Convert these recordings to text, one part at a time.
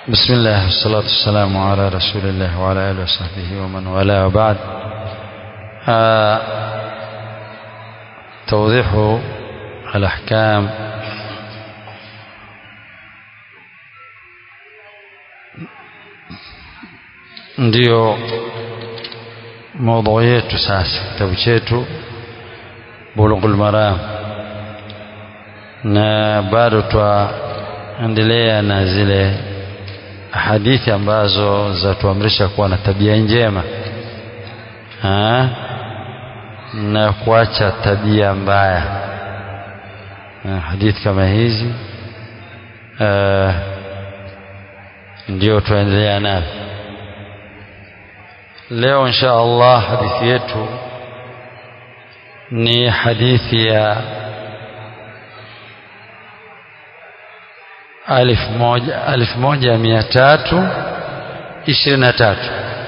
بسم الله والصلاة والسلام على رسول الله وعلى آله وصحبه ومن والاه وبعد آه توضيح الأحكام ndio maudhui yetu sasa kitabu chetu bulughul maram na bado twaendelea na zile hadithi ambazo zatuamrisha kuwa na tabia njema ha? na kuacha tabia mbaya ha, hadithi kama hizi uh, ndio tuendelea nayo leo insha Allah hadithi yetu ni hadithi ya alif moja, alif moja mia tatu ishirini na tatu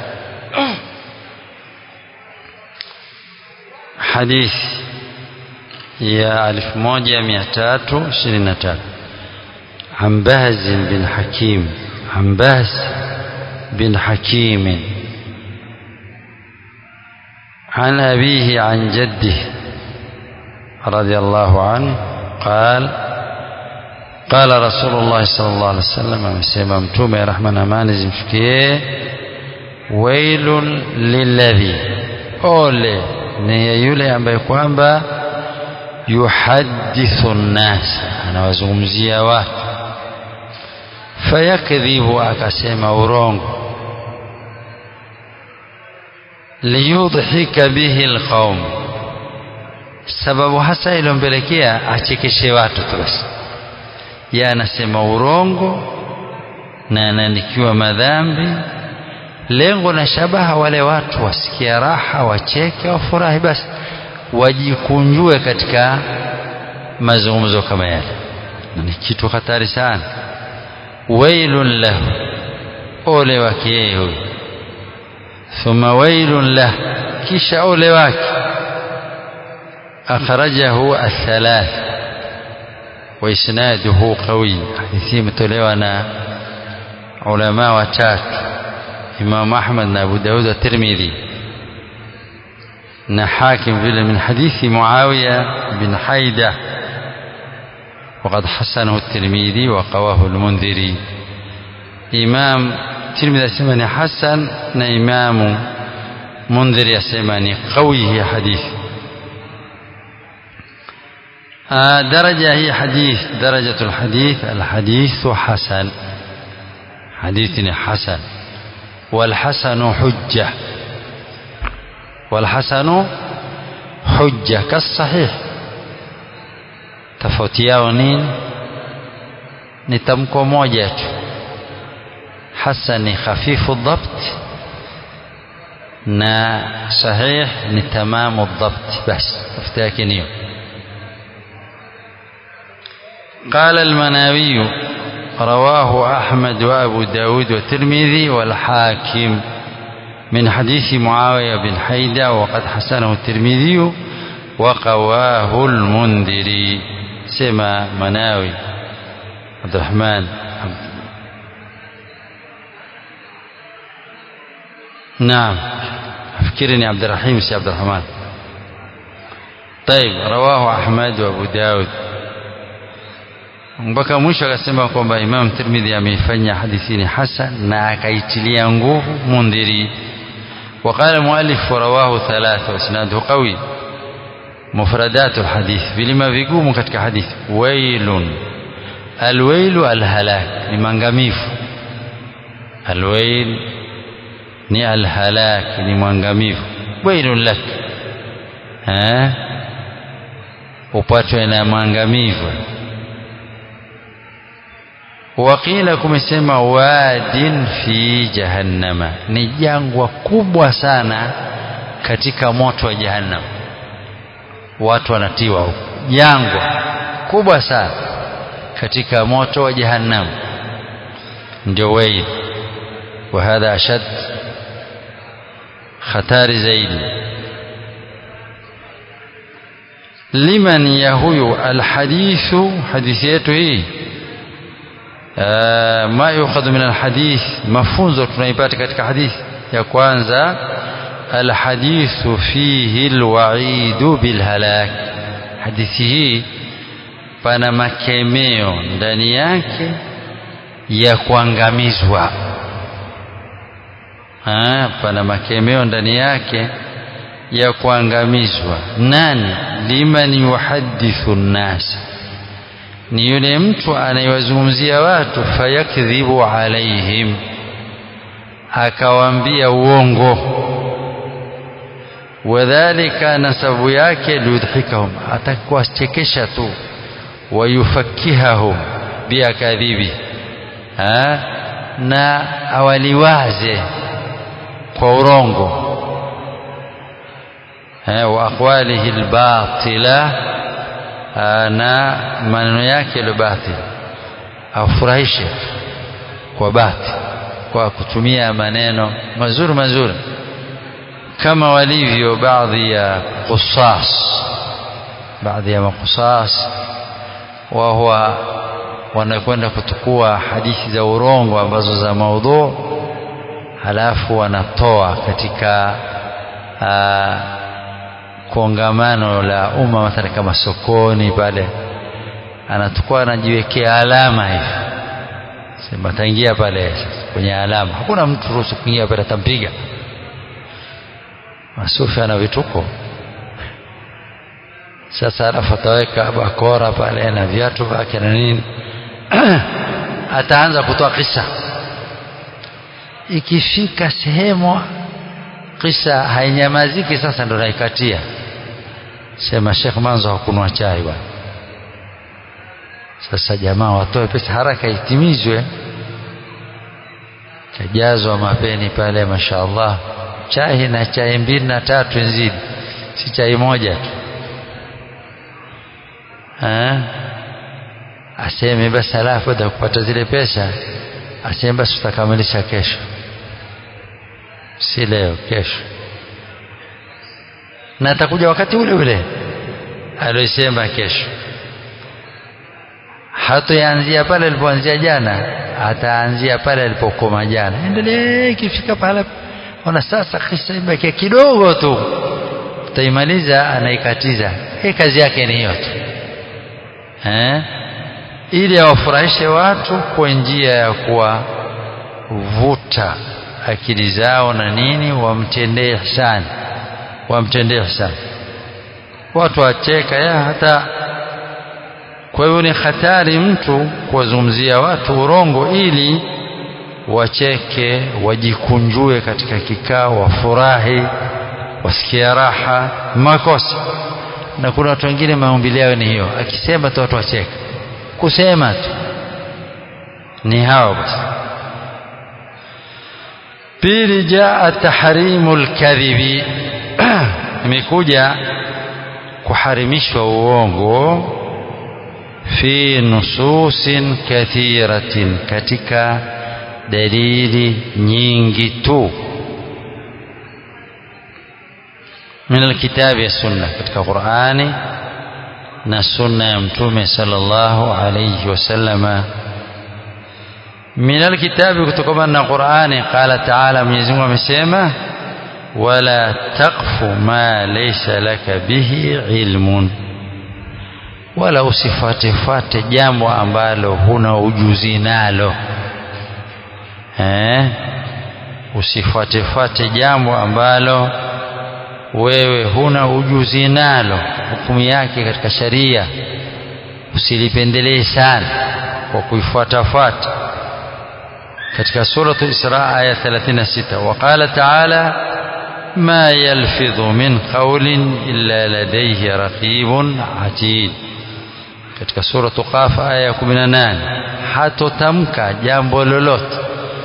hadithi ya alif moja mia tatu ishirini na tatu عن بهز بن حكيم عن بهز بن حكيم عن أبيه عن جده رضي الله عنه قال قال رسول الله صلى الله عليه وسلم amesema mtume rehma na amani zimfikie wailun lilladhi ole ni yule ambaye kwamba yuhadithu nnas anawazungumzia watu fayakdhibu akasema urongo liyudhika bihi alqaum sababu hasa iliyompelekea achekeshe watu tu basi yeye anasema urongo na anaandikiwa madhambi lengo na shabaha wale watu wasikia raha wacheke wafurahi basi wajikunjue katika mazungumzo kama yale na ni kitu hatari sana wailun lahu ole wake yeye huyo thumma wailun lah kisha ole wake akhrajahu athalath وإسناده قوي حديثي متولوانا علماء وتات إمام أحمد أبو داود الترمذي نحاكم في من حديث معاوية بن حيدة وقد حسنه الترمذي وقواه المنذري إمام الترمذي سمعني حسن إمام منذر يسمعني قوي حديث درجة هي حديث درجة الحديث الحديث حسن حديث حسن والحسن حجة والحسن حجة كالصحيح tofauti yao nini ni tamko moja tu hasan ni khafifu dhabt na sahih ni tamamu dhabt basi tofauti yake niyo قال المناوي رواه أحمد وأبو داود والترمذي والحاكم من حديث معاوية بن حيدة وقد حسنه الترمذي وقواه المنذري سما مناوي عبد الرحمن عبد نعم أفكرني عبد الرحيم سي عبد الرحمن طيب رواه أحمد وأبو داود mpaka mwisho akasema kwamba Imam Tirmidhi ameifanya hadithi ni hasan na akaitilia nguvu Mundhiri وقال المؤلف رواه ثلاثة واسناده قوي مفردات الحديث vilima vigumu katika hadithi wailun alwailu alhalak ni mangamifu alwail ni alhalak ni mwangamifu wailun lak eh upatwe na mwangamivu wakila kumesema wadin fi jahannama ni jangwa kubwa sana katika moto wa jahannam watu wanatiwa huko jangwa kubwa sana katika moto wa jahannam ndio waid wa hadha ashad hatari zaidi liman ya huyu alhadithu hadithi yetu hii ma yukhadhu min alhadith mafunzo tunaipata katika hadithi ya kwanza alhadithu fihi alwa'idu bilhalak hadithi hii pana makemeo ndani yake ya kuangamizwa ha, pana makemeo ndani yake ya kuangamizwa nani liman yuhadithu nnas ni yule mtu anayewazungumzia watu fayakdhibu alaihim akawaambia uongo wadhalika nasabu yake liyudhikahum atakuwachekesha tu wayufakihahum biakadhibi na awaliwaze kwa urongo wa aqwalihi albatila na maneno yake ya batil afurahishe kwa bati kwa kutumia maneno mazuri mazuri kama walivyo baadhi ya qusas baadhi ya makusas wa huwa wanakwenda kutukua hadithi za urongo ambazo za maudhu halafu wanatoa katika aa, kongamano la umma mathalan kama sokoni pale anatukua anajiwekea alama hivi sema ataingia pale kwenye alama hakuna mtu ruhusu kuingia pale atampiga masufi ana vituko sasa alafu ataweka bakora pale na viatu vyake na nini ataanza kutoa kisa ikifika sehemu kisa hainyamaziki sasa ndo naikatia sema Sheikh Manzo hakunwa chai bwana sasa jamaa watoe pesa haraka itimizwe kajazwa mapeni pale mashaallah chai na chai mbili na tatu nzidi si chai moja tu ha? aseme basi alafu baada kupata zile pesa aseme basi tutakamilisha kesho si leo kesho na atakuja wakati ule ule aliyosema kesho hatoanzia pale alipoanzia jana ataanzia pale alipokoma jana endelee ikifika pale ona sasa kisa imebakia kidogo tu utaimaliza anaikatiza hii kazi yake ni hiyo tu eh ili awafurahishe watu kwa njia ya kuwavuta akili zao na nini wamtendee ihsani wamtendee ihsani watu wacheka ya hata kwa hivyo ni hatari mtu kuwazungumzia watu urongo ili wacheke wajikunjue katika kikao wafurahi wasikia raha makosa na kuna watu wengine maumbili yao ni hiyo akisema tu watu wacheka kusema tu ni hao basi pili jaa tahrimu lkadhibi imekuja kuharimishwa uongo fi nususin kathiratin katika dalili nyingi tu min alkitabi ya sunna katika qurani na sunna ya mtume sallallahu alayhi wasallama min alkitabi kutokana na qurani qala taala mwenyezi Mungu amesema wala taqfu ma laysa laka bihi ilmun wala usifuatefuate jambo ambalo huna ujuzi nalo eh usifuatefuate jambo ambalo wewe huna ujuzi nalo hukumu yake katika sharia usilipendelee sana kwa kuifuatafuata katika suratul Isra aya 36 waqala ta'ala ma yalfidhu min qawlin illa ladayhi raqibun atid katika suratu Qaf aya 18 hatotamka jambo lolote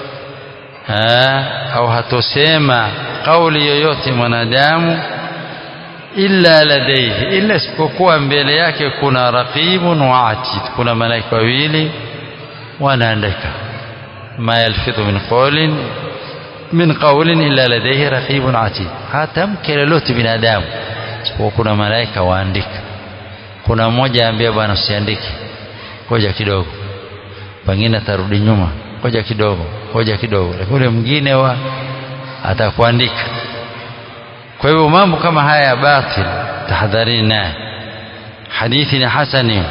au hatosema kauli yoyote mwanadamu illa ladaihi illa isipokuwa mbele yake kuna raqibun wa atid kuna malaika wawili wanaandika ma yalfidhu min qawlin min qawlin illa ladaihi raqibun atid hatamke lolote binadamu isipokuwa kuna malaika waandika kuna mmoja ambia bwana usiandike ngoja kidogo pengine atarudi nyuma ngoja kidogo ngoja kidogo lakini ule mwingine wa atakuandika kwa hivyo mambo kama haya ya batil tahadharini naye hadithi ni hasani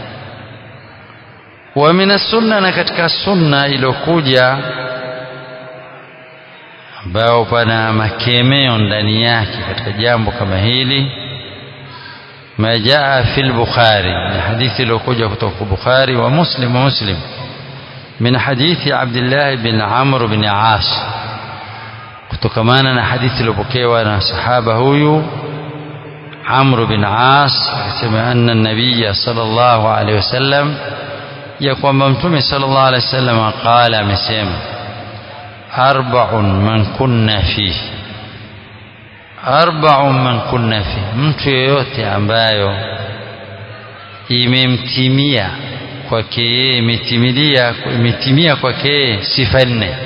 wa min sunna na katika sunna iliyokuja ambao pana makemeo ndani yake katika jambo kama hili ما جاء في البخاري من حديث لو كوجا البخاري ومسلم ومسلم من حديث عبد الله بن عمرو بن عاص kutokamana na hadithi iliyopokewa na sahaba huyu Amr bin As akisema anna nabiyya sallallahu alaihi wasallam ya kwamba mtume sallallahu alaihi wasallam qala amesema arba'un man kunna fihi arba'un man kunna fihi mtu yeyote ambayo imemtimia kwake yeye imetimilia imetimia kwake yeye sifa nne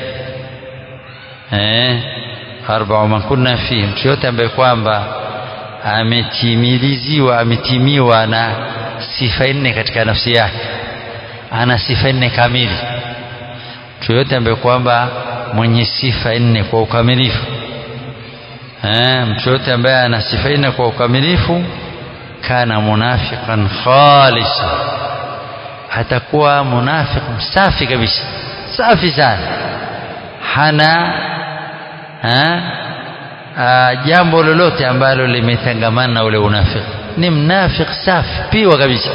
eh arba'u man kunna fihi mtu yote ambaye kwamba ametimiliziwa ametimiwa na sifa nne katika nafsi yake ana sifa nne kamili mtu yote ambaye kwamba mwenye sifa nne kwa ukamilifu eh mtu yote ambaye ana sifa nne kwa ukamilifu kana munafiqan khalisa atakuwa munafiq safi kabisa safi sana hana ha? A, jambo lolote ambalo limetangamana na ule unafiki ni mnafik safi piwa kabisa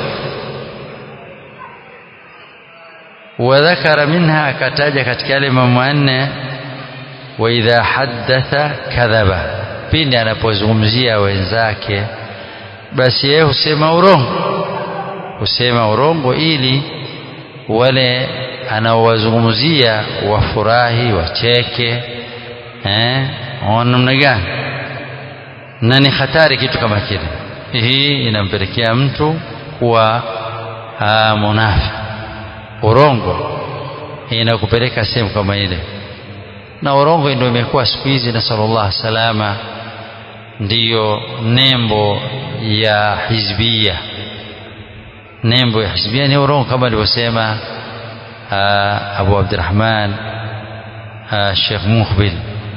wadhakara minha akataja katika yale mambo manne wa idha haddatha kadhaba pindi anapozungumzia wenzake basi yeye husema urongo husema urongo ili wale anaowazungumzia wafurahi wacheke eh namna gani na ni hatari kitu kama kile hii inampelekea mtu kuwa munafi urongo inakupeleka sehemu kama ile na urongo ndio imekuwa siku hizi na sallallahu salama ndiyo nembo ya hizbia nembo ya hizbia ni urongo kama alivyosema Abu Abdurrahman Sheikh Mukhbil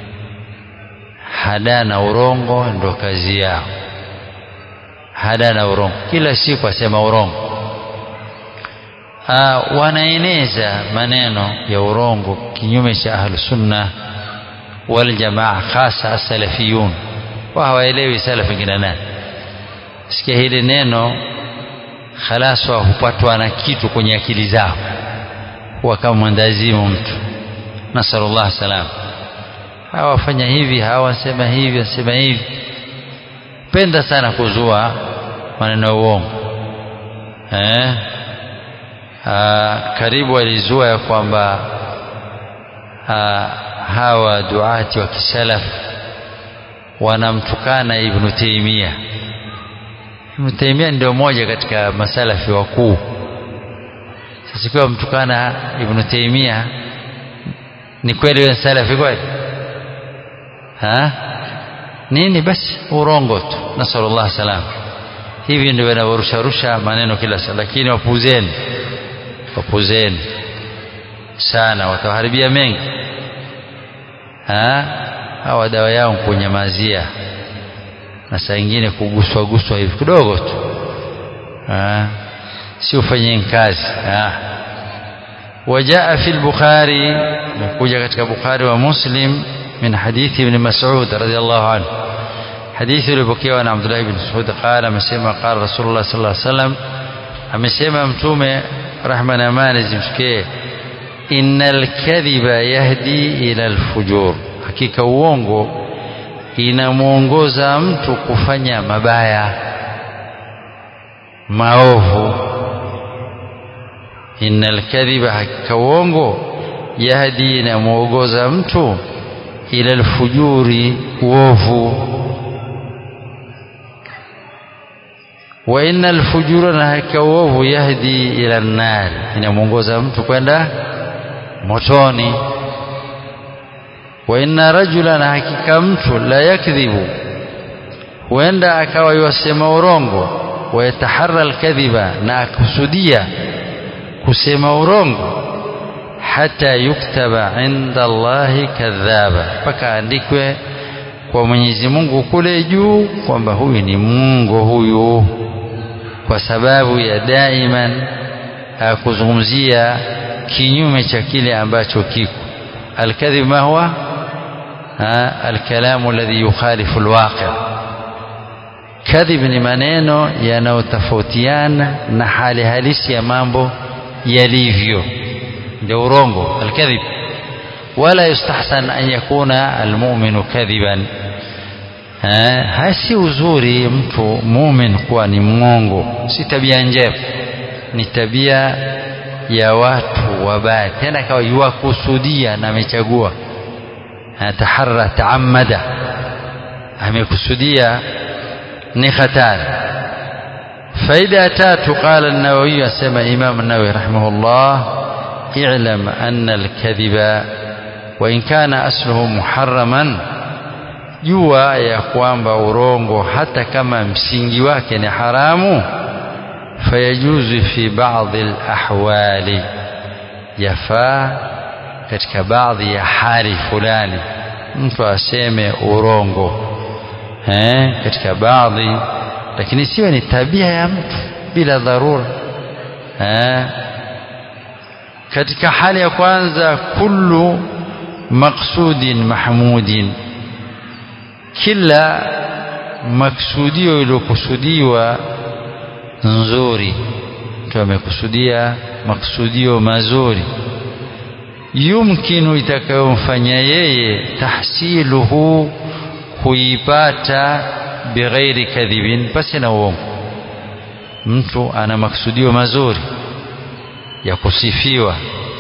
hada na urongo ndo kazi yao hada na urongo kila siku asema urongo Aa, wanaeneza maneno ya urongo kinyume cha ahlusunna waljamaa hasa asalafiyun wa hawaelewi salafi kina nani sikia hili neno khalas wa hupatwa na kitu kwenye akili zao huwa kama mwendazimu mtu nasallallahu salama hawa wafanya hivi hawa wasema hivi wasema hivi penda sana kuzua maneno ya uongo eh? Aa, karibu alizua ya kwamba hawa duati wa kisalaf wanamtukana Ibn Taymiyyah Ibn Taymiyyah ndio mmoja katika masalafi wakuu sasa ikiwa mtukana Ibn Taymiyyah ni kweli wewe salafi kweli ha nini basi urongo tu nasallallahu salam hivi ndio wanavorusharusha maneno kila saa lakini wapuzeni wapuzeni sana wataharibia mengi ha hawa dawa yao kunyamazia na saa ingine kuguswa guswa hivi kidogo tu ha si ufanye kazi ha وجاء في البخاري مكوجة katika Bukhari wa Muslim من حديث ابن مسعود رضي الله عنه حديث البكي عن عبد الله بن مسعود قال مسيما قال رسول الله صلى الله عليه وسلم amesema mtume rahma na amani zimshikie innal kadhiba yahdi ila alfujur hakika uongo inamuongoza mtu kufanya mabaya maovu innal kadhiba hakika uongo yahdi inamuongoza mtu ila alfujuri uovu wa inna alfujura na hakika uovu yahdi ila nar inamuongoza mtu kwenda motoni wa inna rajula na hakika mtu la yakdhibu huenda akawa yasema urongo wa yataharra alkadhiba na akusudia kusema urongo hata yuktaba inda Allahi kadhaba, mpaka andikwe kwa Mwenyezi Mungu kule juu kwamba huyu ni Mungu huyu, kwa sababu ya daiman kuzungumzia kinyume cha kile ambacho kiko. Alkadhib ma huwa alkalamu alladhi yukhalifu alwaqi. Kadhib ni maneno yanayotofautiana na hali halisi ya mambo yalivyo, ndio urongo alkadhib. Wala yustahsan an yakuna almu'minu kadhiban, hasi uzuri mtu mumin kuwa ni mwongo, si tabia njema, ni tabia ya watu wabaya, tena kawa yuwakusudia na amechagua taharra taamada, amekusudia ni hatari. Faida ya tatu, qala an-Nawawi, asema Imam an-Nawawi rahimahullah, i'lam anna al-kadhiba wa in kana asluhu muharraman, jua ya kwamba urongo hata kama msingi wake ni haramu, fayajuzu fi baadhi al-ahwali, yafaa katika baadhi ya hali fulani mtu aseme urongo eh, katika baadhi, lakini siwe ni tabia ya mtu bila dharura eh. Katika hali ya kwanza, kullu maqsudin mahmudin, kila maksudio iliyokusudiwa nzuri, mtu amekusudia maksudio mazuri yumkinu itakayomfanya yeye tahsiluhu kuipata bighairi kadhibin, pasi na uongo. Mtu ana maksudio mazuri ya kusifiwa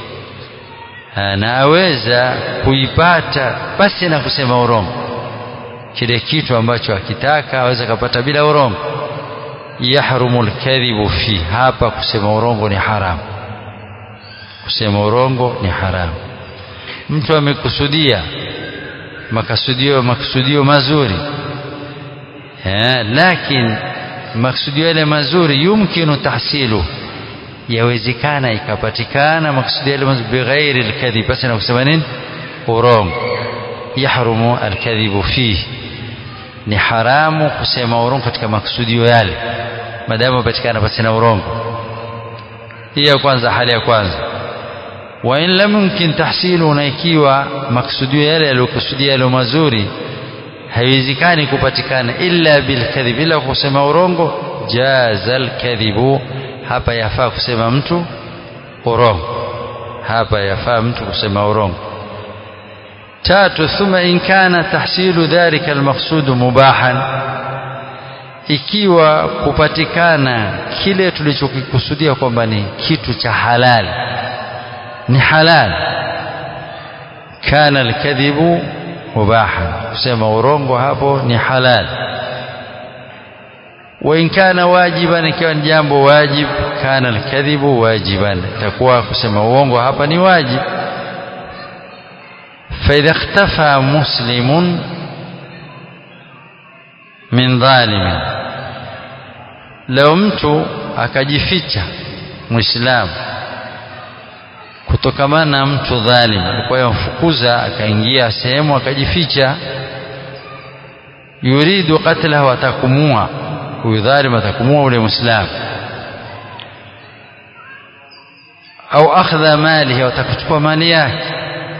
na aweza kuipata pasi na kusema urongo. Kile kitu ambacho akitaka aweza kapata bila urongo. Yahrumu lkadhibu fi, hapa kusema urongo ni haramu kusema urongo ni haramu. Mtu amekusudia makasudio makusudio mazuri eh, lakini makusudio yale mazuri yumkinu tahsilu, yawezekana ikapatikana makusudio yale mazuri bighairi alkadhib, basi na kusema nini? Urongo. Yahrumu alkadhibu fihi, ni haramu kusema urongo katika makusudio yale, maadamu patikana basi na urongo. Hii ya kwanza, hali ya kwanza wa in lam yumkin tahsilu, na ikiwa maksudio yale yaliyokusudia yale mazuri haiwezekani kupatikana illa bilkadhib, ila kusema urongo, jaza alkadhibu, hapa yafaa kusema mtu urongo, hapa yafaa mtu kusema urongo. Tatu, thumma in kana tahsilu dhalika almaqsudu mubahan, ikiwa kupatikana kile tulichokikusudia kwamba ni kitu cha halali ni halal, kana alkadhibu mubahan, kusema urongo hapo ni halal. Wa in kana wajiban, ikiwa ni jambo wajib, kana alkadhibu wajiban, itakuwa kusema uongo hapa ni wajib. Fa idha ikhtafa muslimun min dhalimin, leo mtu akajificha Muislamu kutokamana na mtu dhalim, alikuwa yamfukuza, akaingia sehemu akajificha. Yuridu qatlahu, atakumua huyu dhalim, atakumua ule Muislamu. Au akhdha malihi, atakuchukua mali yake.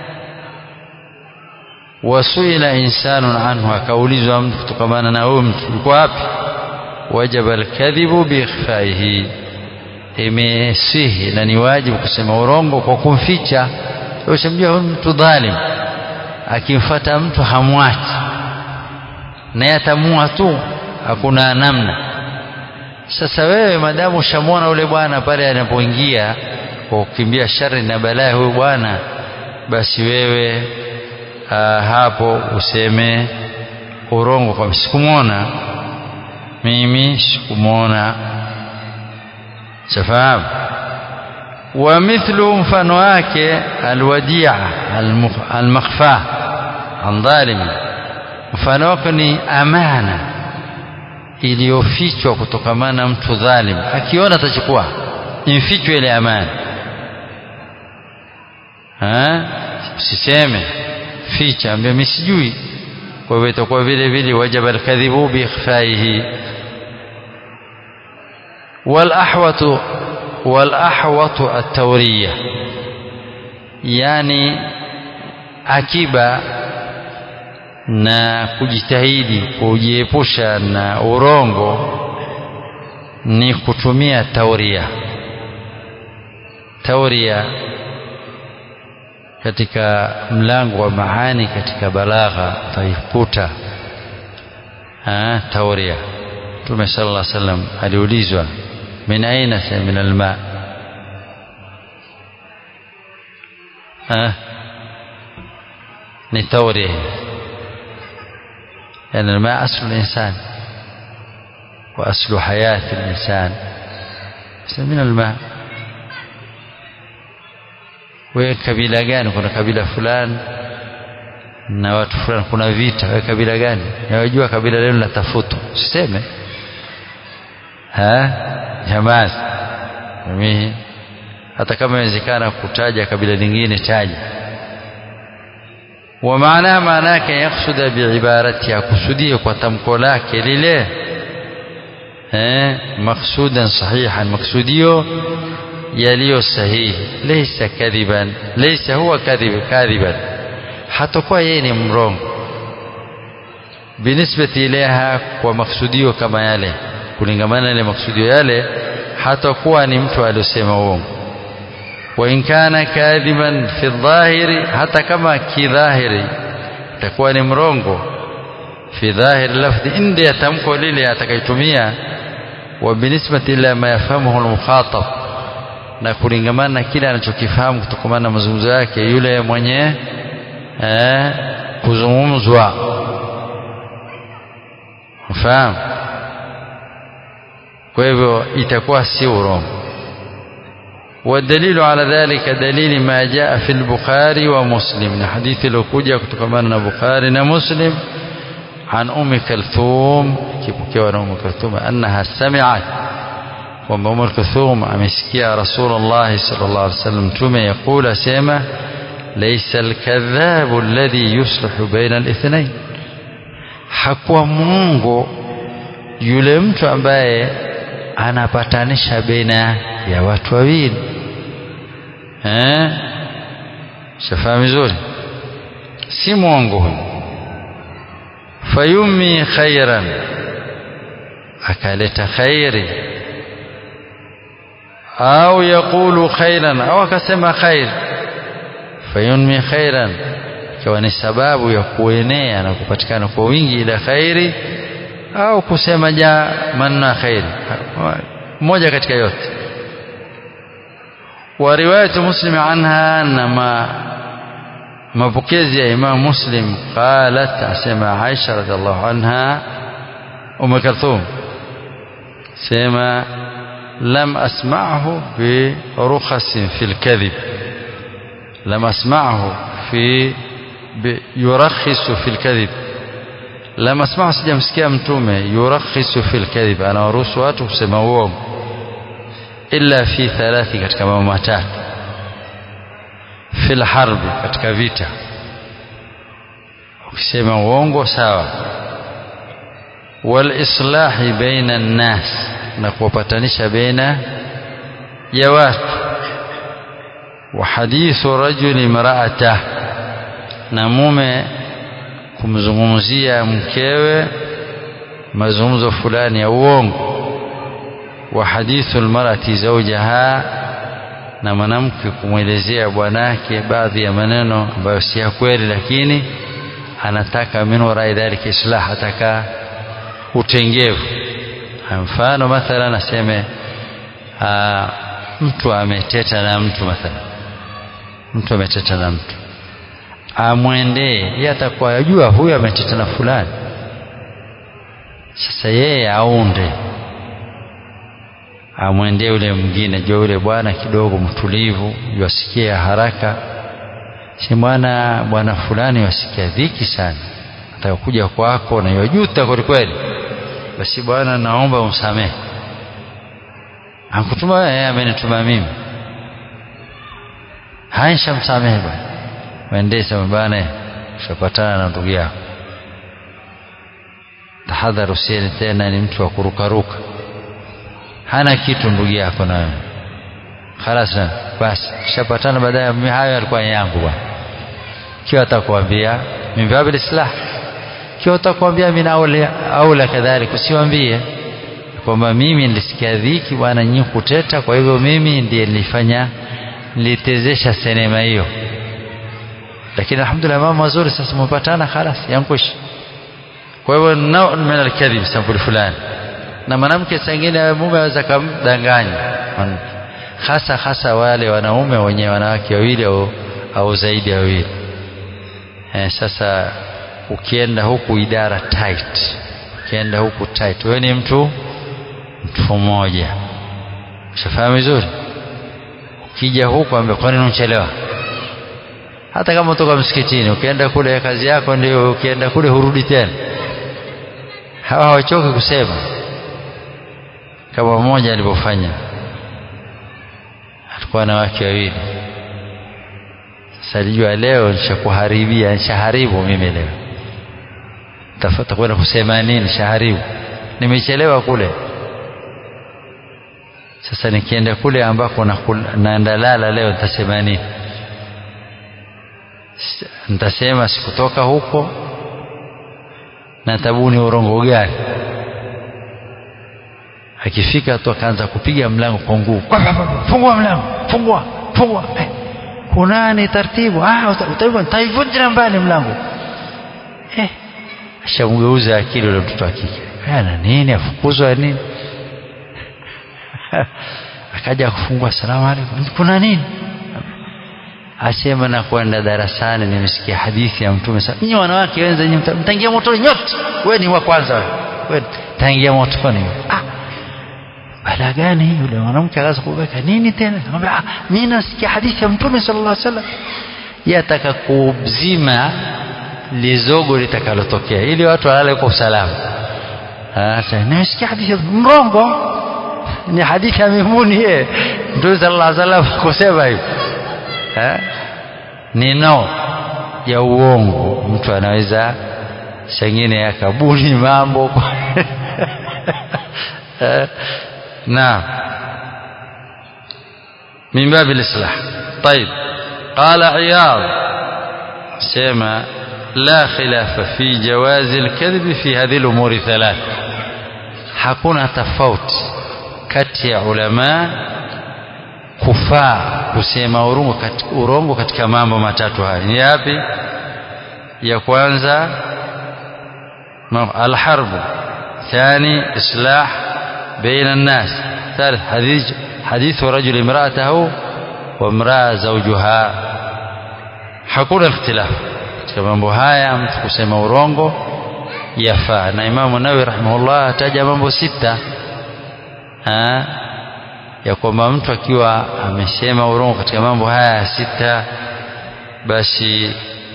Wasuila insanun anhu, akaulizwa mtu kutokamana na huyu mtu, yuko wapi? Wajaba alkadhibu biikhfaihi imesihi na ni wajibu kusema urongo kwa kumficha. Ushamjua huyu mtu dhalim, akimfuata mtu hamwachi, naye atamua tu, hakuna namna. Sasa wewe madamu ushamwona ule bwana pale anapoingia kwa kukimbia shari na balaa huyu bwana, basi wewe aa, hapo useme urongo kwa sikumwona mimi, sikumwona Safahamu. Wa mithlu, mfano wake alwadia almakhfa an dhalimi, mfano wake ni amana iliyofichwa kutokamana na mtu dhalim, akiona atachukua, imfichwe ile amana. usiseme ficha ambia mimi sijui kwa hivyo itakuwa vile vile wajaba alkadhibu biikhfaihi والأحوط والأحوط التورية يعني akiba na kujitahidi kujiepusha na urongo ni kutumia tauria tauria katika mlango wa maani katika balagha utaikuta tauria Mtume sallallahu alaihi wasallam aliulizwa min aina min alma ni tauria يعني الماء أصل الإنسان وأصل حياة الإنسان من الماء wewe kabila gani kuna kabila fulani na watu fulani kuna vita wewe kabila gani nawajua kabila lenu la tafutu usiseme jamaa mimi hata kama inawezekana kutaja kabila lingine taja ومعناه معناه يقصد بعبارتها كسودية وتمكو لك لله مقصودا صحيحا مقصوديو يليو صحيح ليس كذبا ليس هو كذب كاذبا hatakuwa yeye ni mrongo binisbati ilaiha kwa maksudio kama yale kulingamana ile maksudio yale hatakuwa ni mtu aliyosema uongo وإن كان كاذبا في الظاهر حتى كما كظاهري تكون مrongo في ظاهر اللفظ عند يتمكو لile atakayetumia وبالنسبة إلى ما يفهمه المخاطب na kulingamana na kile anachokifahamu kutokana na mazungumzo yake yule mwenye eh, kuzungumzwa mfahamu kwa hivyo itakuwa si urongo والدليل على ذلك دليل ما جاء في البخاري ومسلم حديث لو كوجا كتكمنا بخاري ومسلم عن أم كلثوم كيف أم كلثوم أنها سمعت وأم أم كلثوم أمسكي رسول الله صلى الله عليه وسلم ثم يقول سيما ليس الكذاب الذي يصلح بين الاثنين hakuwa mungu yule mtu ambaye anapatanisha baina ya watu wawili eh shafahamu vizuri si mwongo huyu fayumi khairan akaleta khairi au yaqulu khairan au akasema khair fayunmi khairan ikiwa ni sababu ya kuenea na kupatikana kwa wingi ila khairi au kusema ja manna khairi moja katika yote ورواية مسلم عنها أنما mapokezi ya Imam Muslim qalat asema Aisha radhiallahu anha Umm Kalthum sema lam asma'hu bi rukhasin fil kadhib lam asma'hu fi yurakhisu fil kadhib lam asma'hu sijamsikia mtume yurakhisu fil kadhib anawaruhusu watu kusema uongo illa fi thalathi katika mambo matatu fil harbi katika vita ukisema uongo sawa wal islahi baina nnas na kuwapatanisha baina ya watu wa hadithu rajuli imra'atah na mume kumzungumzia mkewe mazungumzo fulani ya uongo wa hadithu almar'ati zawjaha na mwanamke kumwelezea bwanake baadhi ya maneno ambayo si ya kweli lakini anataka min warai dhalika islah ataka utengevu mfano mathalan aseme mtu ameteta na mtu mathalan mtu ameteta na mtu amwendee yeye atakuwa yajua huyu ameteta na fulani sasa yeye aunde amwendee yule mwingine jua yule bwana kidogo mtulivu yasikia haraka si bwana bwana fulani wasikia dhiki sana atakuja kwako na yajuta kweli kweli basi bwana naomba umsamehe ankutuma yeye amenituma mimi haisha msamehe bwana mwendee sema bwana ushapatana na ndugu yako tahadhari usieni tena ni mtu wa kurukaruka hana kitu ndugu yako na wewe khalas basi ushapatana baadaye mimi hayo yalikuwa yangu bwana kiwa atakwambia min babil islah kiwa atakwambia min aula aula kadhalika usiwambie kwamba mimi nilisikia dhiki bwana nyinyi kuteta kwa hivyo mimi ndiye nilifanya nilitezesha sinema hiyo lakini alhamdulillah mambo mazuri sasa mpatana khalas yankush kwa hivyo nao min alkadhib sampuli fulani na mwanamke sangine mume aweza kumdanganya hasa hasa wale wanaume wenye wanawake wawili au, au zaidi ya wawili eh, sasa ukienda huku idara tight ukienda huku tight wewe ni mtu mtu mmoja ushafahamu vizuri ukija huku ambia kwa nini unachelewa hata kama utoka msikitini ukienda kule kazi yako ndio ukienda kule hurudi tena hawa hawachoki kusema kama mmoja alivyofanya alikuwa na wake wawili sasa alijua leo nishakuharibia nishaharibu mimi leo tafuta kwenda kusema nini nishaharibu nimechelewa kule sasa nikienda kule ambako naenda lala leo nitasema nini nitasema sikutoka huko na tabuni urongo gani akifika tu akaanza kupiga mlango kwa nguvu fungua mlango fungua fungua eh, kunani taratibu ah utaivunja mbali mlango eh ashamgeuza akili ule mtoto wa kike ana nini afukuzwa nini akaja kufungua salamu alaykum kuna nini asema na kwenda darasani nimesikia hadithi ya mtume sasa nyinyi wanawake wenza nyinyi mtaingia motoni nyote wewe ni wa kwanza wewe taingia motoni ah bala gani yule mwanamke akaanza kubeka nini tena akamwambia ah mimi nasikia hadithi ya mtume sallallahu alaihi wasallam yataka kubzima lizogo litakalotokea ili watu walale kwa usalama sasa nimesikia hadithi mrongo ni hadithi ya mimuni yeye mtume sallallahu alaihi wasallam kusema hivi ni no ya uongo mtu anaweza sengine yakabuni mambo نعم من باب الإصلاح طيب قال عياض سيما لا خلاف في جواز الكذب في هذه الأمور ثلاث hakuna tofauti kati ya ulama kufaa kusema urongo katika, urongo katika mambo matatu haya ni yapi ya kwanza alharbu thani islah بين الناس ثالث حديث حديث رجل امرأته وامرأة زوجها hakuna ikhtilaf katika mambo haya mtu kusema urongo yafaa na Imamu Nawawi rahimahullah ataja mambo sita ha? ya kwamba mtu akiwa amesema urongo katika mambo haya sita basi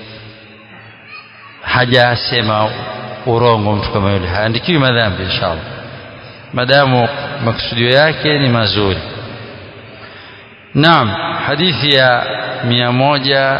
hajasema urongo mtu kama yule haandikiwi madhambi inshallah madamu maksudio yake ni mazuri naam hadithi ya mia moja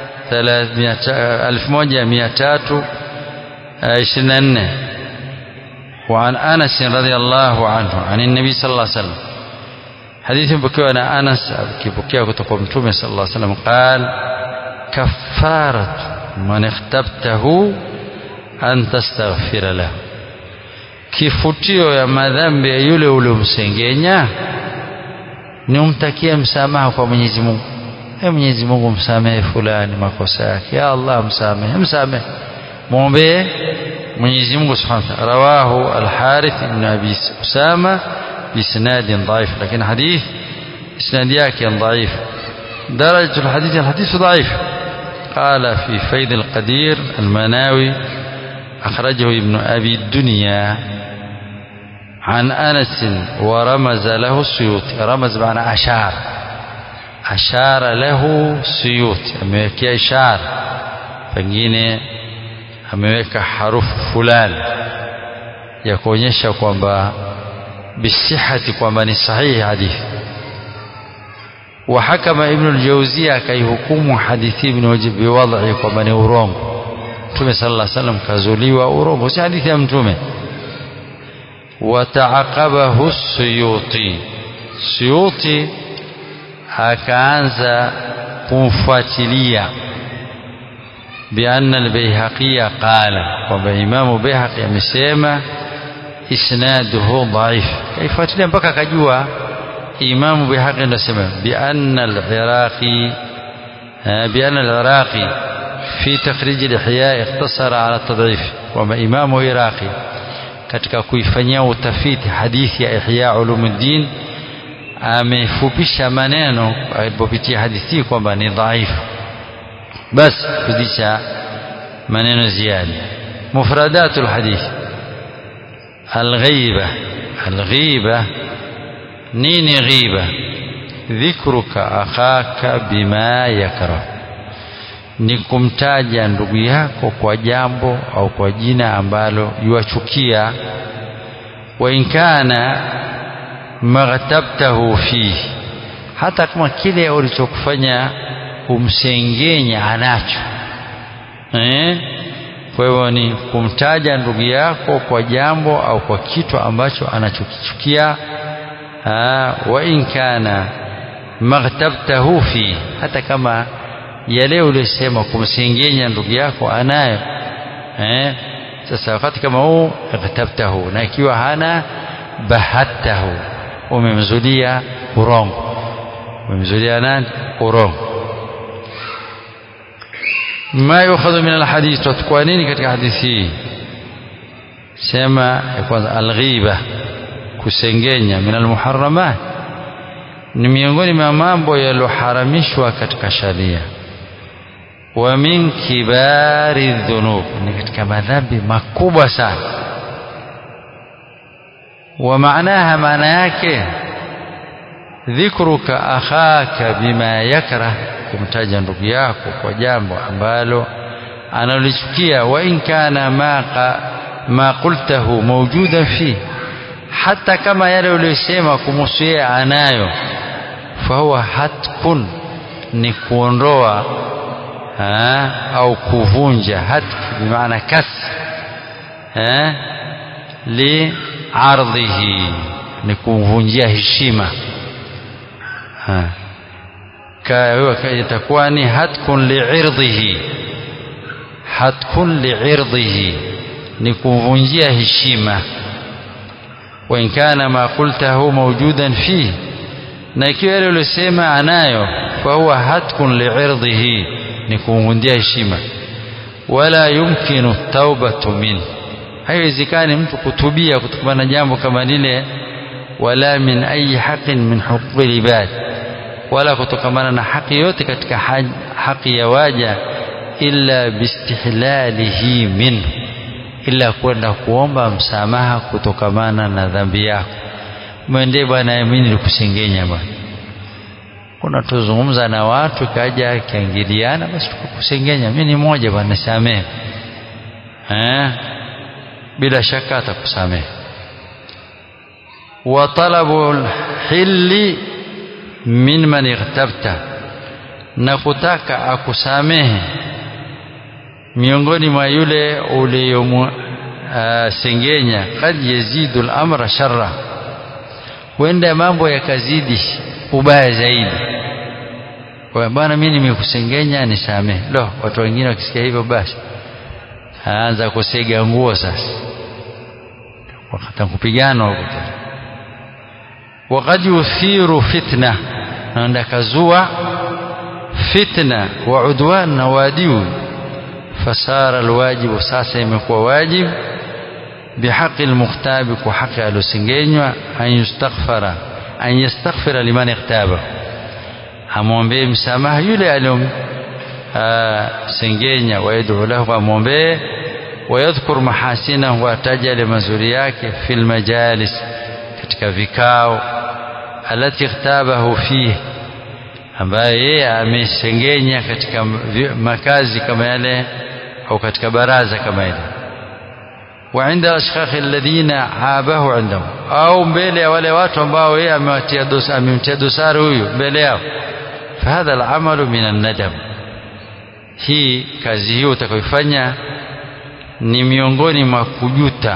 elfu moja mia tatu ishirini na nne وعن أنس رضي الله عنه عن النبي صلى الله عليه وسلم حديث بكيو أنا أنس بكيو كتقوم تومي صلى الله عليه وسلم قال كفارة من اختبته أن تستغفر له kifutio ya madhambi ya yule uliomsengenya ni umtakie msamaha kwa Mwenyezi Mungu. E Mwenyezi Mungu msamehe fulani makosa yake. Ya Allah msamehe, msamehe. Muombe Mwenyezi Mungu Subhanahu wa Ta'ala. Rawahu Al-Harith ibn Abi Usama بإسناد ضعيف لكن حديث إسناد yake ضعيف درجة الحديث الحديث ضعيف قال في فيض القدير المناوي أخرجه ابن أبي الدنيا عن أنس ورمز له السيوطي رمز معنى أشار أشار له سيوطي amewekea ishara pengine ameweka harufu fulani ya kuonyesha kwamba bisihati kwamba ni sahihi hadithi وحكم ابن الجوزية كيحكم حديث ابن وجب بوضعه kwamba ni urongo Mtume sallallahu alaihi wasallam kazuliwa urongo si hadithi ya Mtume wataaqabahu Suyuti Suyuti akaanza kumfuatilia بأن البيهقي قال وبإمام بيهقي amesema isnaduhu dhaif kaifuatilia mpaka akajua Imam Bihaqi anasema بأن العراقي بأن العراقي في تخريج الإحياء اقتصر على التضعيف وما إمام عراقي katika kuifanyia utafiti hadithi ya Ihya Ulumuddin amefupisha maneno alipopitia hadithi kwamba ni dhaifu basi kuzidisha maneno ziada mufradatul hadith alghaiba alghiba nini ghiba dhikruka akhaka bima yakrah ni kumtaja ndugu yako kwa jambo au kwa jina ambalo yuachukia wa inkana maghtabtahu fihi hata kama kile ulichokufanya kumsengenya anacho eh? kwa hivyo ni kumtaja ndugu yako kwa jambo au kwa kitu ambacho anachokichukia wa in kana maghtabtahu fi hata kama yale uliyosema kumsengenya ndugu yako anayo eh? sasa wakati kama huu ightabtahu na ikiwa hana bahattahu umemzulia urongo umemzulia nani urongo ما يؤخذ من الحديث تتكوا nini katika hadithi hii sema ya kwanza alghiba kusengenya min almuharramat ni miongoni mwa mambo yaliyoharamishwa katika sharia wa min kibari dhunub ni katika madhambi makubwa sana wa maanaha maana yake dhikruka akhaka bima yakrah kumtaja ndugu yako kwa jambo ambalo analichukia wa in kana ma ma qultahu mawjudan fi hata kama yale uliyosema kumhusu yeye anayo fahuwa hatkun ni kuondoa ha, au kuvunja hatk bimaana kas ha, li ardhihi ni kumvunjia heshima ha itakuwa ni hatkun liirdhihi hatkun liirdhihi ni kumvunjia heshima wa in kana ma qultahu mawjudan fihi na ikiwa yale uliosema anayo fahuwa hatkun liirdhihi ni kumvunjia heshima wala yumkinu taubatu min haiwezekani mtu kutubia kutokana na jambo kama lile wala min ayi haqin min huquqi libad wala kutokamana na haki yote katika haki ya waja illa bistihlalihi minhu ila kwenda kuomba msamaha kutokamana na dhambi yako mwendee bwana mimi nilikusengenya bwana kuna tuzungumza na watu kaja kiangiliana basi tukakusengenya mimi ni mmoja bwana nisamehe eh bila shaka atakusamehe wa talabul hilli min man ightabta na kutaka akusamehe miongoni mwa yule uliyomsengenya kad yazidu al-amra sharra huenda mambo yakazidi ubaya zaidi kwa bwana mimi nimekusengenya nisamehe lo watu wengine wakisikia hivyo basi aanza kusega nguo sasa wakati kupigana huko وقد يثير فتنة naenda kazua fitna wa udwan na wadiu fasara alwajibu sasa imekuwa wajib bihaqi almukhtabi kwa haki alosengenywa an yustaghfara an yastaghfira liman ikhtaba amwombee msamaha yule aliyom sengenya wayad'u lahu amwombee wayadhkur mahasinahu ataja yale mazuri yake fil majalis katika vikao alati ikhtabahu fihi ambaye yeye amesengenya katika makazi kama yale au katika baraza kama ile wa inda ashkhakh alladhina abahu indahum au mbele ya wale watu ambao yeye amewatia dosari amemtia dosari huyu mbele yao fahadha alamalu min annadam hii kazi hiyo utakayoifanya ni miongoni mwa kujuta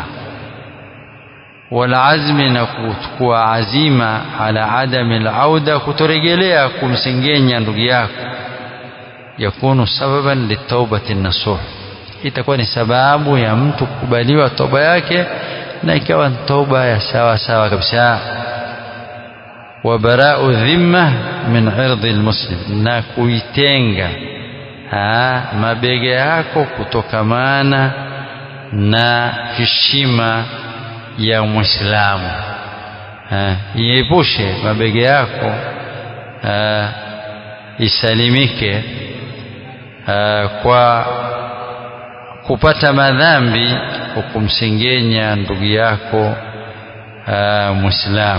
walazmi na kuchukua azima ala adami alauda kutoregelea kumsengenya ndugu yako yakunu sababan litaubati nasuh itakuwa ni sababu ya mtu kukubaliwa toba yake na ikawa ni toba ya sawa sawa kabisa wa bara'u dhimma min irdi almuslim na kuitenga mabega yako kutokamana na heshima ya Muislamu iepushe mabega yako aa, isalimike aa, kwa kupata madhambi kwa kumsengenya ndugu yako Muislamu.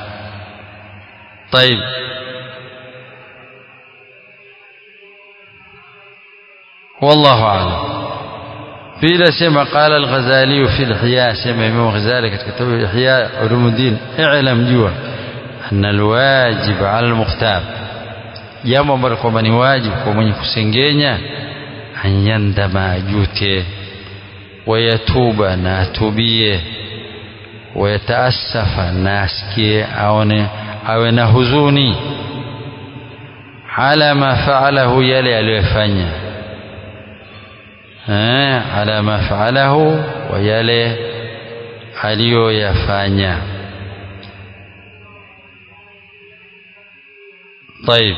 طيب والله أعلم قيل سمع قال الغزالي في الإحياء سمع إمام الغزالي كتب إحياء علوم الدين اعلم جوا أن الواجب على المختار jambo ambalo kwamba ni wajibu kwa mwenye kusengenya anyandama ajute wayatuba na atubie wayataasafa na asikie aone awe na huzuni ala ma faalahu yale aliyofanya ala ma faalahu wa yale aliyoyafanya طيب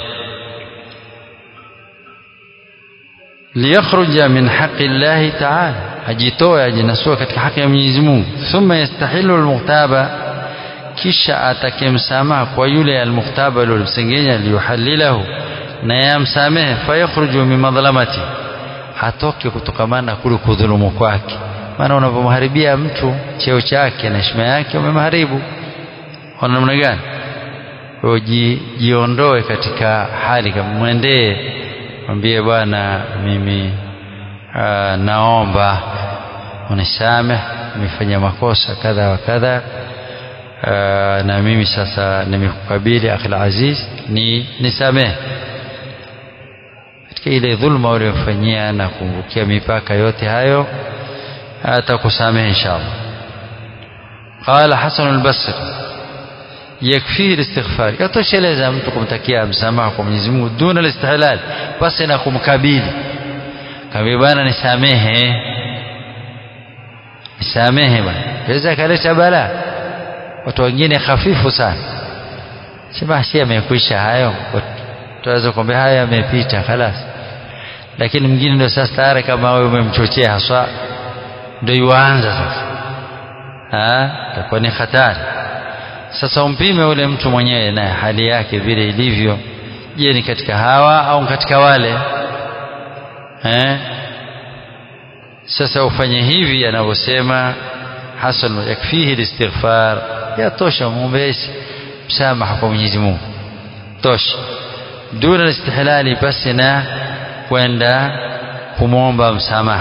ليخرج من حق الله تعالى ajitoe ajinasua katika haki ya Mwenyezi Mungu thumma yastahilu almuhtaba kisha atake msamaha kwa yule almuhtaba aliyomsengenya liyuhalilahu na yamsamehe fayakhruju min madhlamati atoke kutokamana kule kudhulumu kwake maana unapomharibia mtu cheo chake na heshima yake umemharibu kwa namna gani kwa jiondoe katika hali kama mwendee mwambie bwana mimi aa, naomba unisamehe nimefanya makosa kadha wa kadha na mimi sasa nimekukabili akhil aziz ni nisamehe katika ile dhulma uliyofanyia na kumvukia mipaka yote hayo atakusamehe inshallah qala hasan al-basri yakfihi al-istighfar yatosheleza mtu kumtakia msamaha kwa Mwenyezi Mungu duna al-istihlal basi na kumkabili kaambia bwana nisamehe nisamehe bwana weza kaleta bala watu wengine hafifu sana sema si amekwisha hayo tunaweza kuambia haya yamepita خلاص lakini mwingine ndio sasa tayari kama wewe umemchochea haswa ndio yuanza sasa ah itakuwa ni hatari sasa umpime ule mtu mwenyewe na hali yake vile ilivyo je ni katika hawa au katika wale eh sasa ufanye hivi anavyosema hasan yakfihi listighfar yatosha muombezi msamaha kwa Mwenyezi Mungu tosha duna istihlali basi na kwenda kumwomba msamaha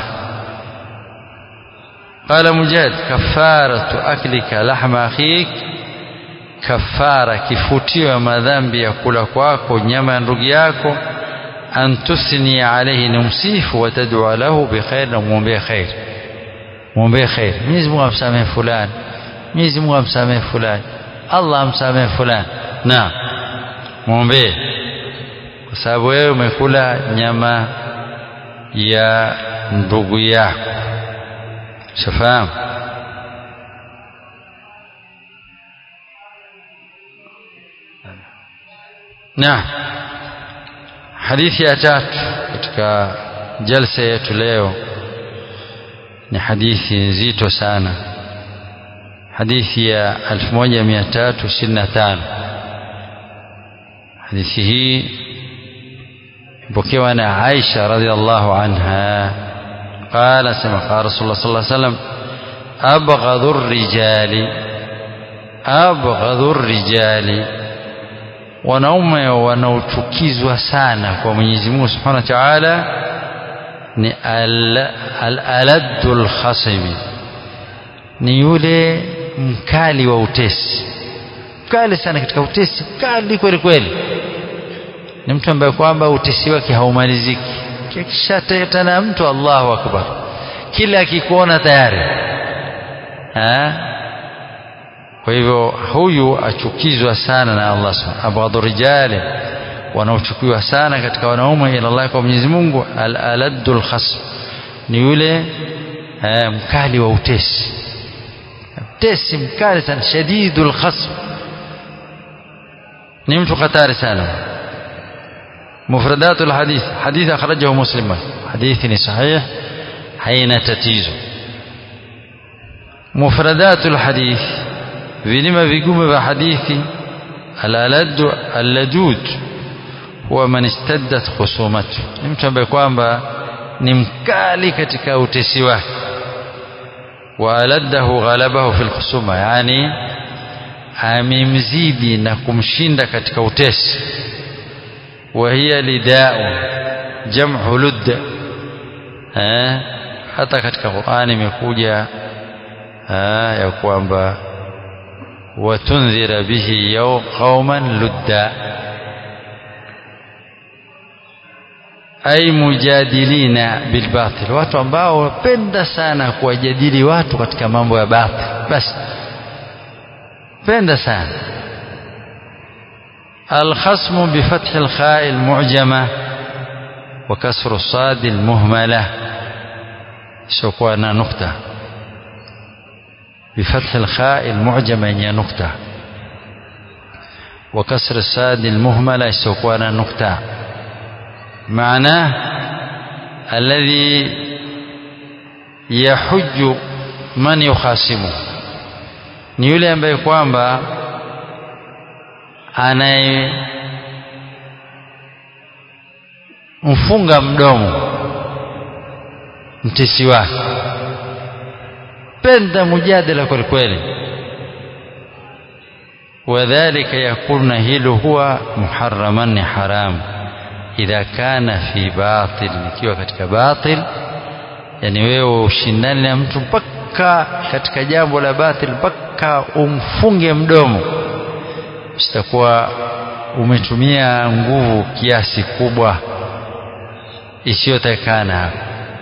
قال مجاهد كفارة أكلك لحم أخيك كفارة kifutio ya madhambi ya kula kwako nyama ya ndugu yako an tuthni alayhi numsifu wa tad'u lahu bikhair na muombee khair muombee khair Mwenyezi Mungu amsamehe fulani Mwenyezi Mungu amsamehe fulani Allah amsamehe fulani na muombee kwa sababu wewe umekula nyama ya ndugu yako shafahamu na hadithi ya tatu katika jalsa yetu leo ni hadithi nzito sana hadithi ya 1325 hadithi hii ipokewa na Aisha radhiallahu anha قال سمع قال رسول الله صلى الله عليه وسلم أبغض الرجال أبغض الرجال wanaume wanaochukizwa sana kwa Mwenyezi Mungu Subhanahu wa Ta'ala ni al-aladul khasimi ni yule mkali wa utesi mkali sana katika utesi mkali kweli kweli ni mtu ambaye kwamba utesi wake haumaliziki kishateta na mtu Allahu akbar kila akikuona tayari ha? kwa hivyo huyu achukizwa sana na Allah subhanahu abghadhu rijali wanaochukiwa sana katika wanaume ila Allah kwa Mwenyezi Mungu al-aladul khasm ni yule eh, mkali wa utesi mtesi mkali sana shadidul khasm ni mtu hatari sana مفردات الحديث حديث أخرجه مسلم حديث صحيح حين تتيزه مفردات الحديث vilima vigumu vya hadithi alaladu alladud huwa man istaddat khusumatu ni mtu ambaye kwamba ni mkali katika utesi wake wa aladdahu ghalabahu fil khusuma yani amemzidi na kumshinda katika utesi wa hiya lidau jam'u ludda eh hata katika Qur'ani imekuja ya kwamba وتنذر به يوم قوما لدا أي مجادلين بالباطل watu ambao wapenda sana kuwajadili watu katika mambo ya batil basi penda sana الخصم بفتح الخاء المعجمة وكسر الصاد المهملة سوكوانا نقطة بفتح الخاء المعجمة هي نقطة وكسر الساد المهملة سوكوانا نقطة معناه الذي يحج من يخاصمه ni yule ambaye kwamba anayemfunga mdomo mtesi wake penda mujadala kweli kweli wadhalika yakuna hilo huwa muharraman ni haram idha kana fi batil ikiwa katika batil yani wewe ushindani na mtu mpaka katika jambo la batil mpaka umfunge mdomo sitakuwa umetumia nguvu kiasi kubwa isiyotakana hapo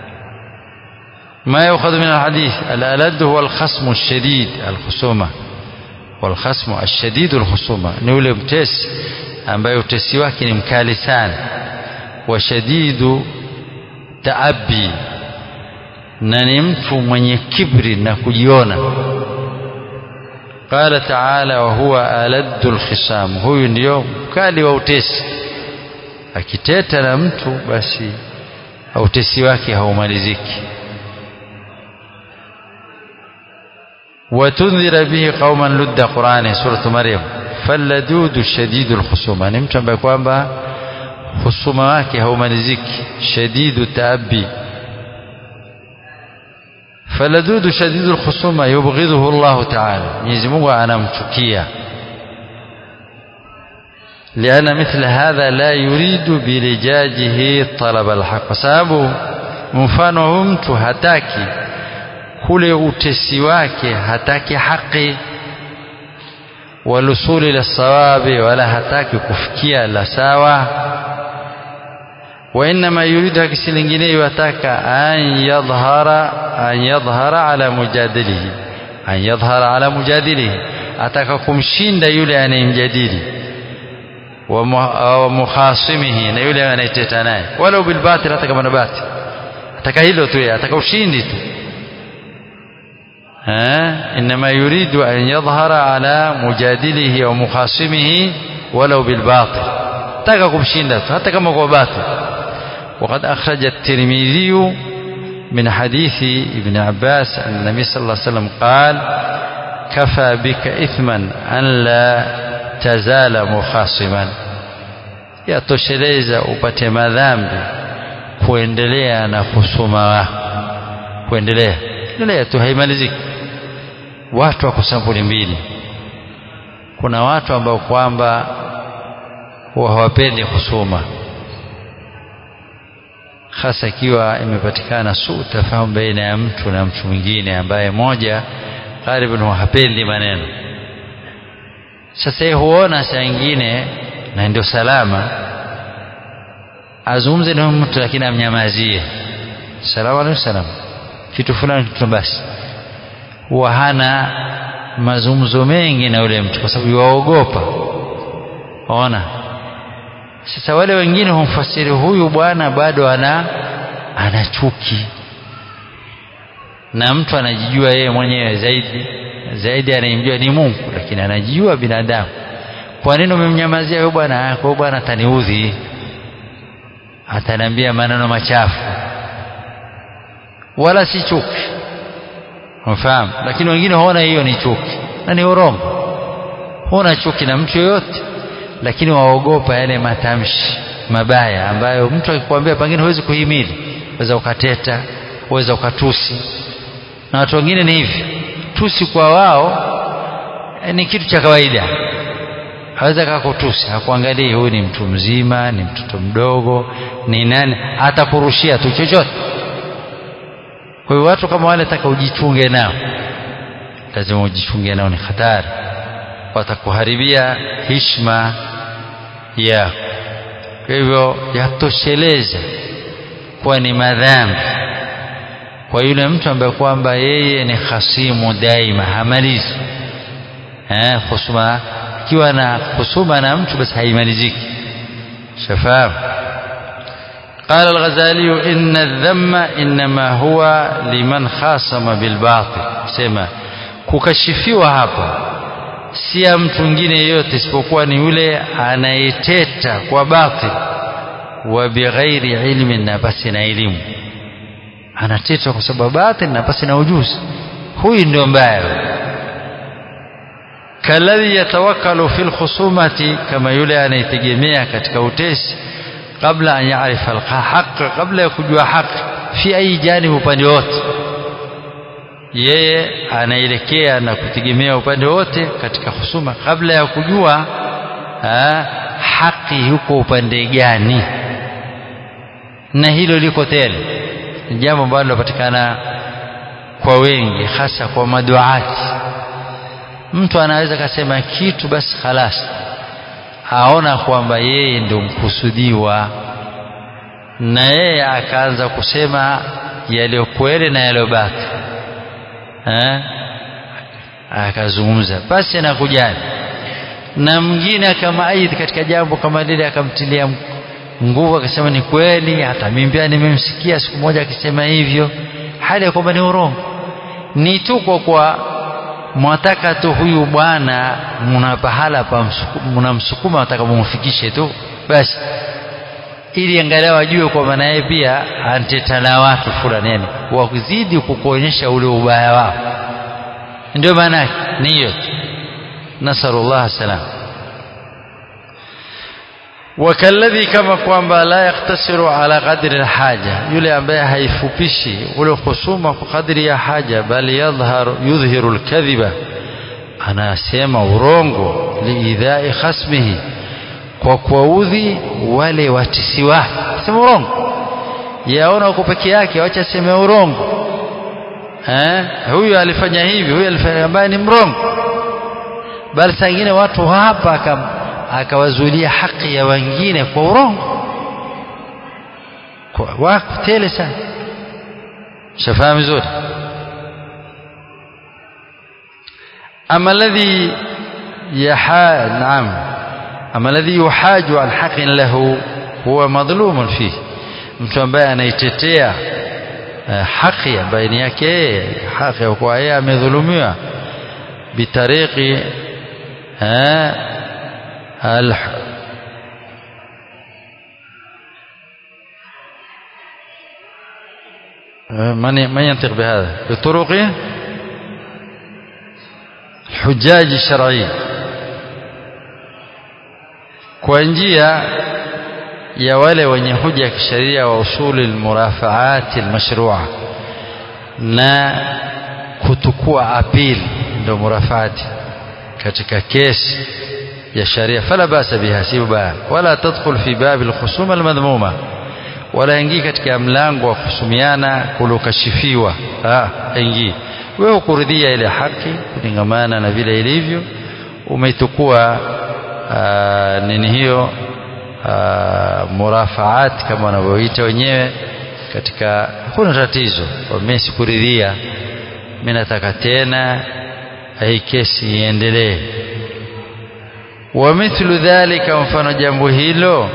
ما يؤخذ من الحديث الألد هو الخصم الشديد الخصومة والخصم الشديد الخصومة نقول متس ambaye utesi wake ni mkali sana wa shadidu taabi na ni mtu mwenye kibri na kujiona qala taala wa huwa aladdu alkhisam huyu ndio mkali wa utesi akiteta na mtu basi utesi wake haumaliziki وتنذر به قوما لد قرآن سورة مريم فاللدود شديد الخصومة ni mtu ambaye kwamba husuma wake haumaliziki shadidu taabi فاللدود شديد الخصومة يبغضه الله تعالى Mwenyezi Mungu anamchukia لأن مثل هذا لا يريد بلجاجه طلب الحق kwa sababu mfano huyu mtu hataki kule utesi wake hataki haki walusuli la sawabi wala hataki kufikia la sawa وإنما يريد كسي لingine yataka an yadhhara an yadhhara ala mujadilihi an yadhhara ala mujadilihi ataka kumshinda yule anayemjadili wa mukhasimihi na yule anayeteta naye walau bil batil hata kama na batil ataka hilo tu ataka ushindi tu إنما يريد أن يظهر على مجادله ومخاصمه ولو بالباطل تقاكم شيندات حتى كما هو باطل وقد أخرج الترمذي من حديث ابن عباس أن النبي صلى الله عليه وسلم قال كفى بك إثما أن لا تزال مخاصما yatosheleza upate madhambi kuendelea na kusoma wako kuendelea endelea tu haimaliziki watu wako sampuli mbili kuna watu ambao kwamba huwa hawapendi kusoma hasa ikiwa imepatikana suu tafahamu baina ya mtu na mtu mwingine ambaye moja karibu hapendi maneno sasa yeye huona saa ingine na ndio salama azungumze na mtu lakini amnyamazie salamu alayhi salam kitu fulani kitu basi huwa hana mazungumzo mengi na yule mtu kwa sababu waogopa ona sasa wale wengine humfasiri huyu bwana bado ana ana chuki na mtu anajijua yeye mwenyewe zaidi zaidi anayemjua ni Mungu lakini anajijua binadamu kwa nini umemnyamazia huyu bwana kwa bwana ataniudhi ataniambia maneno machafu wala si chuki unafahamu lakini wengine huona hiyo ni chuki na ni urongo huna chuki na mtu yoyote lakini waogopa yale matamshi mabaya ambayo mtu akikwambia pengine huwezi kuhimili waweza ukateta waweza ukatusi na watu wengine ni hivi tusi kwa wao ni kitu cha kawaida haweza kakutusi hakuangalii huyu ni mtu mzima ni mtoto mdogo ni nani atakurushia tu chochote kwa hiyo watu kama wale taka ujichunge nao lazima ujichunge nao ni hatari watakuharibia hishma yako kwa hivyo yatosheleza kuwa ni madhambi kwa yule mtu ambaye kwamba yeye ni hasimu daima hamalizi eh husuma ikiwa na husuma na mtu basi haimaliziki shafahamu قال الغزالي إن الذم إنما هو لمن خاصم بالباطل سما kukashifiwa hapa si ya mtu mwingine yeyote isipokuwa ni yule anayeteta kwa batil wa bighairi ilmin na basi na elimu anateta kwa sababu batil na basi na ujuzi huyu ndio mbaya kalladhi yatawakkalu fil khusumati kama yule anayetegemea katika utesi kabla an yaarifa alhaq kabla ya kujua haki fi ayi janibi upande wote yeye anaelekea na kutegemea upande wote katika husuma kabla ya kujua ha, haki yuko upande gani na hilo liko tele ni jambo ambalo linapatikana kwa wengi hasa kwa maduati mtu anaweza kasema kitu basi khalas aona kwamba yeye ndio mkusudiwa na yeye akaanza kusema yaliyo kweli na yaliyo baki eh akazungumza basi na kujali na mwingine akamaidi katika jambo kama lile akamtilia nguvu akasema ni kweli hata mimi pia nimemsikia siku moja akisema hivyo hali ya kwamba ni urongo ni tu kwa kwa mwataka tu huyu bwana mna pahala pa mnamsukuma nataka mumfikishe tu basi ili angalau ajue kwamba naye pia anteta na watu fulani yani wakuzidi kukuonyesha ule ubaya wao ndio maana yake ni hiyo nasallallahu salam wakalladhi kama kwamba la yaktasiru ala qadri alhaja yule ambaye haifupishi ule husuma kwa kadri ya haja bali yadhhar yudhhiru alkadhiba anasema urongo liidhai khasmihi kwa kuwaudhi wale watisi wake sema urongo yaona uko peke yake wacha sema urongo eh huyu alifanya hivi huyu alifanya ambaye ni mrongo bali saa ingine watu hapa akam akawazuilia haki ya wengine kwa urongo wako tele sana shafahamu vizuri ama alladhi yaha naam ama alladhi yuhaju an haqin lahu huwa madhlumun fihi mtu ambaye anaitetea haki ambaye ni yake haki kwa yeye amedhulumiwa bitariki الح... من من ينطق بهذا بطرق الحجاج الشرعية kwa njia ya wale wenye hoja ya kisheria wa usuli almurafaat almashrua na kutukua apil ndio murafaati katika kesi ya sharia fala basa biha si baya wala tadkhul fi bab alkhusum almadhmuma wala ingii katika mlango wa kuhusumiana kulokashifiwa ah ingii wewe kuridhia ile haki kulingamana na vile ilivyo umeitukua nini hiyo uh, murafaat kama wanavyoita wenyewe katika hakuna tatizo mimi sikuridhia mimi nataka tena hii kesi iendelee wa mithlu dhalika mfano jambo hilo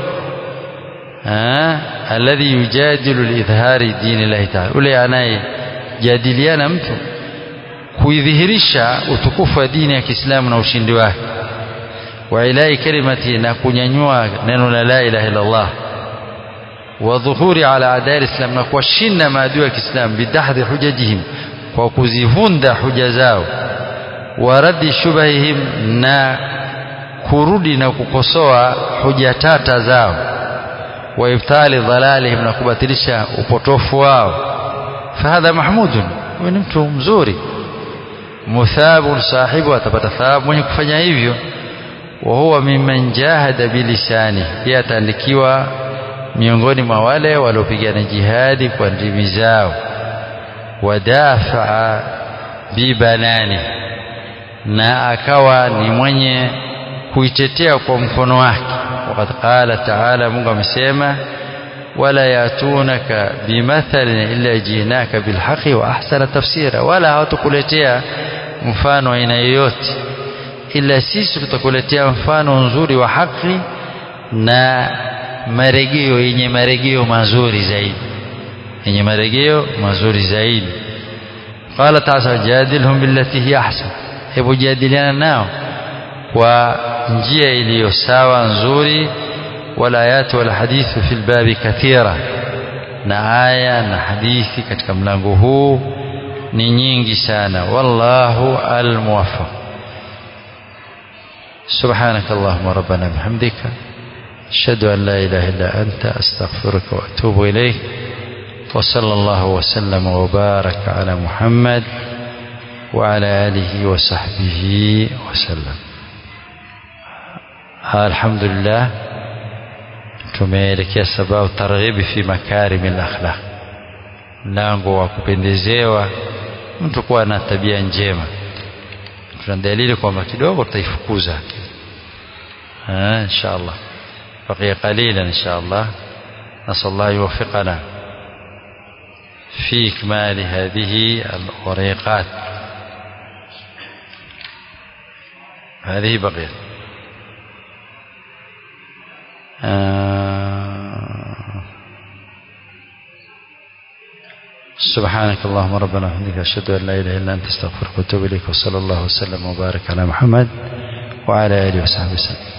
alladhi yujadilu lidhhari dini llahi taala ule anayejadiliana mtu kuidhihirisha utukufu wa dini ya Kiislamu na ushindi wake wa ilai kalimati na kunyanyua neno la la ilaha illa Allah wa dhuhuri ala adai islam na kuwashinda maadui ya Kiislamu bidahdhi hujajihim kwa kuzivunda huja zao wa raddi shubahihim na kurudi na kukosoa huja tata zao wa ibtali dhalalihim na kubatilisha upotofu wao fahadha mahmudun huyu ni mtu mzuri muthabun sahibu atapata thawabu mwenye kufanya hivyo wa huwa mimman jahada bilisani pia ataandikiwa miongoni mwa wale waliopigana jihadi kwa ndimi zao wadafaa bibanani na akawa ni mwenye kuitetea kwa mkono wake waqad qala taala Mungu amesema wala yatunaka bimathalin illa jinaka bilhaqi wa ahsana tafsira wala hawatakuletea mfano aina yoyote ila sisi tutakuletea mfano nzuri wa haki na marejeo yenye marejeo mazuri zaidi yenye marejeo mazuri zaidi qala ta'ala jadilhum billati hi ahsan hebu jadiliana nao kwa njia iliyo sawa nzuri wala ayatu wala hadithu fil babi kathira na aya na hadithi katika mlango huu ni nyingi sana wallahu almuwaffaq سبحانك اللهم ربنا بحمدك أشهد أن لا إله إلا أنت أستغفرك وأتوب إليك وصلى الله وسلم وبارك على محمد وعلى آله وصحبه وسلم الحمد لله tumeelekea sababu targhibi fi makarimi al-akhlaq mlango wa kupendezewa mtu kuwa na tabia njema tuna dalili kwamba kidogo tutaifukuza insha Allah بقي قليلا إن شاء الله نسأل الله يوفقنا في إكمال هذه الوريقات هذه بقيت آه سبحانك اللهم ربنا وبحمدك أشهد أن لا إله إلا أنت استغفرك وأتوب إليك وصلى الله وسلم وبارك على محمد وعلى آله وصحبه وسلم